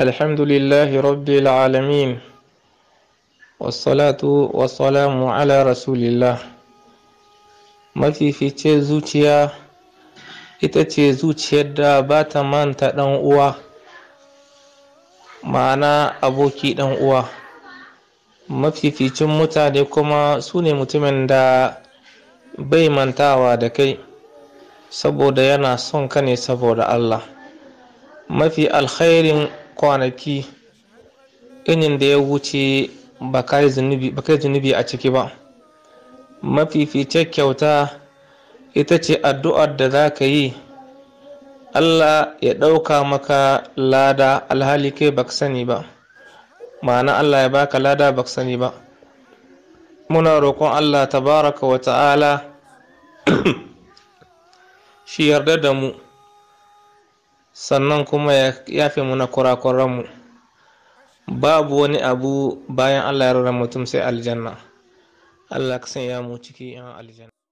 الحمد لله رب العالمين والصلاة والسلام على رسول الله mafifice zuciya ita ce zuciyar da ba ta manta ɗan uwa ma'ana aboki ɗan uwa mafificin mutane kuma su ne mutumin da bai mantawa da kai saboda yana son ka ne saboda Allah mafi alkhairin kwanaki inin da ya wuce ba kai zunubi a ciki ba mafifice kyauta ita ce addu'ar da za ka yi Allah ya ɗauka maka lada alhali kai baka sani ba ma'ana Allah ya baka lada baka sani ba muna roƙon Allah tabaraka wa ta'ala shi yarda da mu sannan kuma ya yafe muna kurakuranmu babu wani abu bayan Allah ya rara mutum sai aljanna Allah ka sanya mu ciki yan aljanna